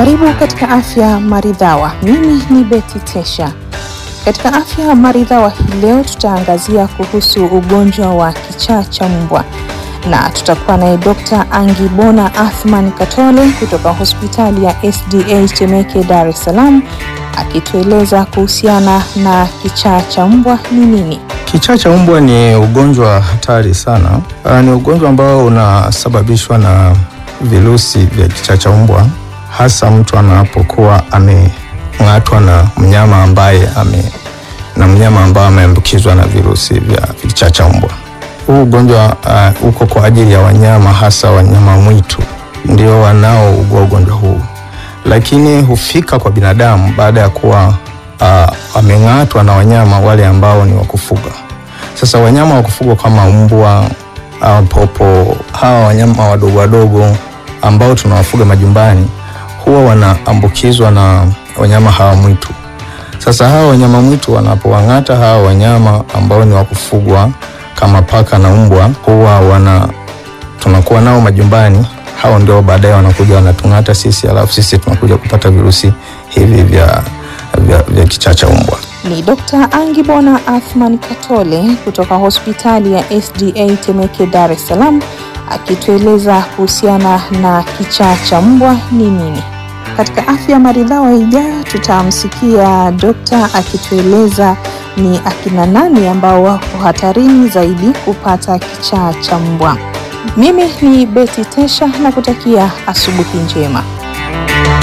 Karibu katika Afya Maridhawa. Mimi ni Betty Tesha. Katika Afya Maridhawa hii leo tutaangazia kuhusu ugonjwa wa kichaa cha mbwa na tutakuwa naye Dr. Angibona Athman Katole kutoka hospitali ya SDA Temeke, Dar es Salaam akitueleza kuhusiana na kichaa cha mbwa ni nini. Kichaa cha mbwa ni ugonjwa hatari sana. Uh, ni ugonjwa ambao unasababishwa na virusi vya kichaa cha mbwa, hasa mtu anapokuwa ameng'atwa na mnyama ambaye ame na mnyama ambao ameambukizwa na virusi vya kichaa cha mbwa. Huu ugonjwa uh, uko kwa ajili ya wanyama, hasa wanyama mwitu ndio wanaougua ugonjwa huu, lakini hufika kwa binadamu baada ya kuwa uh, ameng'atwa na wanyama wale ambao ni wa kufuga. Sasa wanyama wa kufugwa kama mbwa au popo, hawa wanyama wadogo wadogo ambao tunawafuga majumbani huwa wanaambukizwa na wanyama hawa mwitu. Sasa hawa wanyama mwitu wanapowang'ata hawa wanyama ambao ni wa kufugwa kama paka na mbwa, huwa wana tunakuwa nao majumbani, hao ndio baadaye wanakuja wanatung'ata sisi, alafu sisi tunakuja kupata virusi hivi vya, vya, vya kichaa cha mbwa. Ni Dr. Angibona Athman Katole kutoka hospitali ya SDA Temeke, Dar es Salaam akitueleza kuhusiana na kichaa cha mbwa ni nini. Katika Afya Maridhawa ijayo tutamsikia dokta akitueleza ni akina nani ambao wako hatarini zaidi kupata kichaa cha mbwa. Mimi ni Betty Tesha na kutakia asubuhi njema.